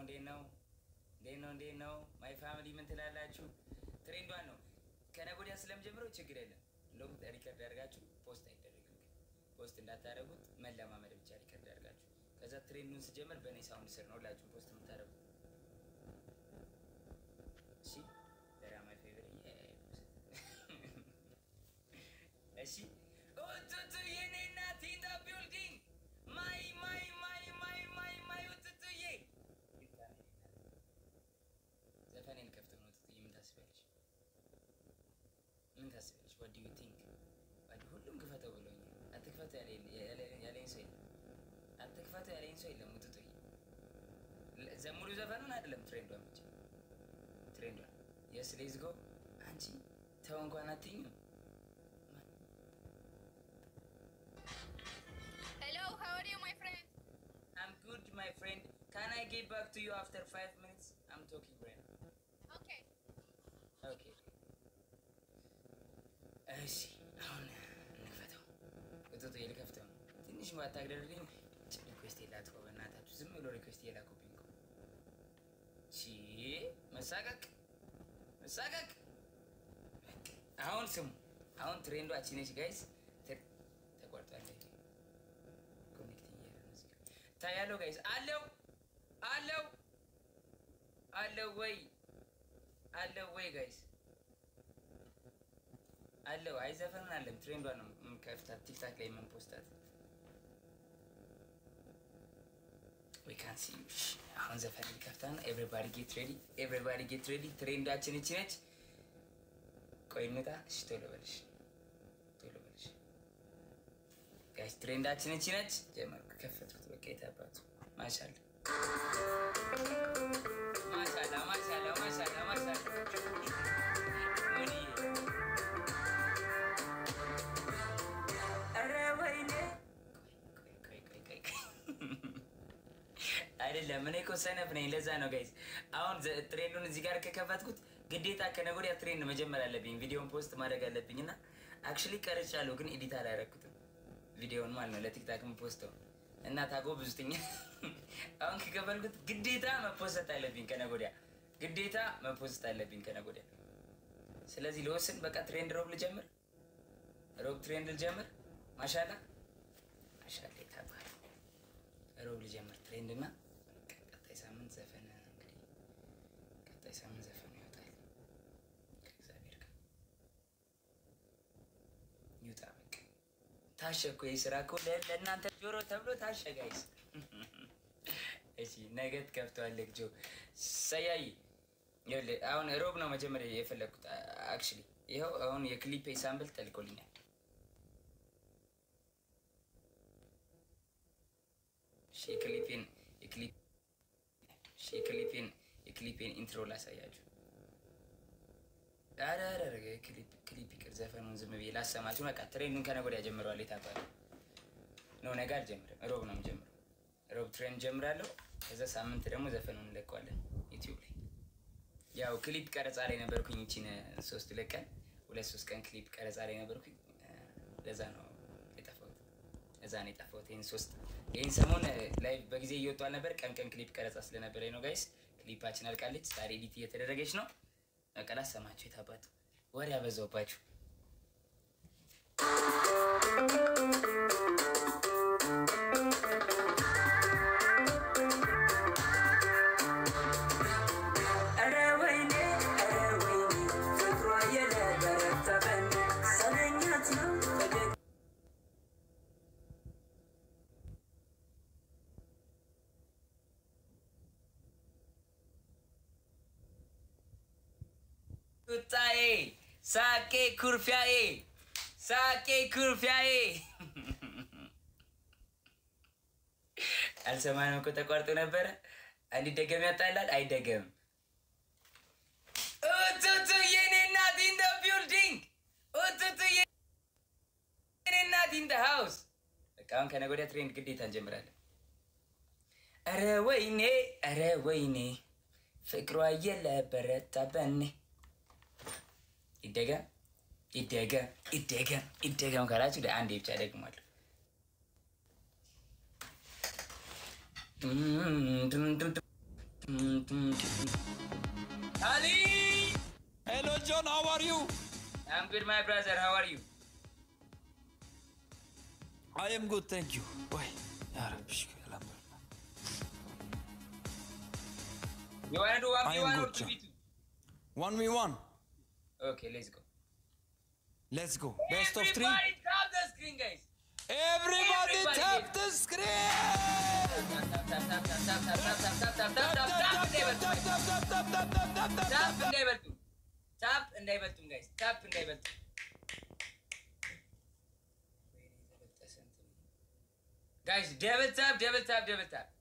እንዴት ነው? እንዴት ነው? እንዴት ነው? ማይ ፋሚሊ ምን ትላላችሁ? ትሬንዷን ነው ከነገ ወዲያ ስለምጀምረው ችግር የለም። እንደውም ሪከርድ አድርጋችሁ ፖስት አይደረግም። ፖስት እንዳታደርጉት መለማመድ ብቻ ሪከርድ አድርጋችሁ ከዛ ትሬንዱን ስጀምር በእኔ ሳውንድ ስር ነው ሁላችሁም ፖስት የምታደርጉት። እሺ ደራ ማይ ፌቨሪት እሺ ኡቱቱ የኔ እናት ኢን ዘ ቢልዲንግ ማይ ማይ ማይ ማይ ማይ ማይ ኡቱቱዬ ዘፈኔን ከፍተው ነው ኡቱቱዬ ምን ታስቢያለሽ ምን ታስቢያለሽ ዋት ዱ ዩ ቲንክ ዋት ሁሉም ክፈተው ብሎኛል አትክፈተው ያለኝ ያለኝ ሰው የለም አትክፈተው ያለኝ ሰው የለም ኡቱቱዬ ዘሙሉ ዘፈኑን አይደለም ትሬንዷን ብቻ ትሬንዷን የስ ሌትስ ጎ አንቺ ተው እንኳን አትይኝም Hello, how are you, my friend? I'm good, my friend. Can I get back to you after five minutes? I'm talking right now. Okay. Okay. እሺ አሁን እንክፈተው። እቶቶ ልከፍተው ነው። ትንሽ ባታግደርልኝ ሪኩዌስት የላትኮ በእናታችሁ ዝም ብሎ ሪኩዌስት የላኩብኝ እኮ። ሺ መሳቀቅ መሳቀቅ። አሁን ስሙ። አሁን ትሬንዷ አቺ ነች ጋይስ። ተቋርጧል። ኮኔክት እያለ ነው እዚህ ጋር ታያለው ጋይስ። አለው አለው አለው ወይ አለው ወይ ጋይስ አለው። አይዘፈንን አለም ትሬንዷ ነው የምንከፍታት ቲክታክ ላይ የምንፖስታት ዊ ካን ሲ አሁን ዘፈን ሊከፍታን ኤቭሪባዲ ጌት ሬዲ ኤቭሪባዲ ጌት ሬዲ ትሬንዳችን እቺ ነች። ቆይ እንውጣ። እሺ ቶሎ በልሽ ቶሎ በልሽ ጋይስ ትሬንዳችን እቺ ነች። ጀመርኩ ከፈትኩት። በቃ የታባቱ ማሻላ ማሻላ ማሻላ ማሻላ ማሻላ ሙኒዬ ኧረ ወይኔ ቆይ ቆይ ቆይ ቆይ አይደለም እኔ እኮ ሰነፍ ነኝ። ለዛ ነው ጋይዝ። አሁን ዘ- ትሬንዱን እዚህ ጋር ከከፈትኩት ግዴታ ከነገ ወዲያ ትሬንድ መጀመር አለብኝ። ቪዲዮን ፖስት ማድረግ አለብኝ እና አክቹዋሊ ቀርጫለሁ፣ ግን ኤዲት አላደረኩትም ቪዲዮውን ማለት ነው ለቲክታክ ፖስተው እና ታጎ ብዙትኛ አሁን ከከፈልኩት ግዴታ መፖሰት አለብኝ ከነገ ወዲያ ግዴታ መፖስት አለብኝ ከነገ ወዲያ። ስለዚህ ለወስን በቃ ትሬንድ ሮብ ልጀምር፣ ሮብ ትሬንድ ልጀምር። ማሻላ ማሻላ ይታባል ሮብ ልጀምር ትሬንድ እና ቀጣይ ሳምንት ዘፈን እንግዲህ ቀጣይ ሳምንት ዘፈን ይወጣል ከእግዚአብሔር ጋር ይውጣ። በቃ ታሸ እኮ ይህ ስራ እኮ ለ- ለእናንተ ጆሮ ተብሎ ታሸ ጋይስ። እሺ ነገ ትከፍተዋለህ ጆ ሰያይ ይኸውልህ፣ አሁን ሮብ ነው መጀመሪያ የፈለግኩት አክቹዋሊ ይኸው አሁን የክሊፕ ሳምፕል ተልኮልኛል። እሺ የክሊፔን የክሊፕ እሺ የክሊፔን የክሊፔን ኢንትሮ ላሳያችሁ። ኧረ ኧረ ኧረ ክሊፕ ክሊፕ ይቅር፣ ዘፈኑን ዝም ብዬ ላሰማችሁ። በቃ ትሬንዱን ከነገ ወዲያ ጀምረዋል። የታባለ ነው ነገ አልጀምርም፣ ሮብ ነው የምጀምረው። ሮብ ትሬንድ ጀምራለሁ። ከዛ ሳምንት ደግሞ ዘፈኑን እንለቀዋለን ዩቲዩብ ላይ። ያው ክሊፕ ቀረጻ ላይ ነበርኩኝ። ይቺን ሶስት ሁለት ቀን ሁለት ሶስት ቀን ክሊፕ ቀረጻ ላይ ነበርኩኝ። ለዛ ነው የጠፋሁት። ለዛ ነው የጠፋሁት። ይህን ሶስት ይህን ሰሞን ላይ በጊዜ እየወጡ አልነበር። ቀን ቀን ክሊፕ ቀረጻ ስለነበረ ነው ጋይስ። ክሊፓችን አልቃለች። ዛሬ ኤዲት እየተደረገች ነው። በቃ ላሰማችሁ። የታባቱ ወሬ ያበዛውባችሁ። ኧረ ወይኔ ኧረ ወይኔ ፍቅሯ የለበረተበን ሰነኛት ነው ፈገግ ቁጣዬ ሳቄ ኩርፊያዬ ሳቄ ኩርፊያዬ አልሰማንም እኮ ተቋርጦ ነበረ። እንዲደገም ያጣላል አይደገምም። ኡቱቱ የኔ እናት ኢን ደ ቢልዲንግ ኡቱቱ የኔ እናት ኢን ደ ሃውስ። በቃ አሁን ከነገ ወዲያ ትሬንድ ግዴታ እንጀምራለን። ኧረ ወይኔ ኧረ ወይኔ ፍቅሯ የለበረታበኔ ይደገም ይደገም ይደገም ይደገም ካላችሁ አንዴ ብቻ ደግሟል። አሊ Hello, John. How are you? I'm good, my brother. How are you? I am good, thank you. Why? Ya Rabbi, shukr, alhamdulillah. You wanna do I am 1v1 or good, sir. 2v2? One v one. Okay, let's go. Let's go. Best of three. Everybody tap the screen, guys. Everybody, Everybody tap get- the screen. Tap, tap, tap, tap, tap, tap, tap, tap, tap, tap, tap, tap, tap, እንዳይበልጡ, guys. Tap, tap, tap, tap, tap, tap, tap, ታፕ tap. እንዳይበልጡ ታፕ እንዳይበልጡም ጋይስ ታፕ እንዳይበልጡ ጋይስ ደብል ታፕ ደብል ታፕ ደብል ታፕ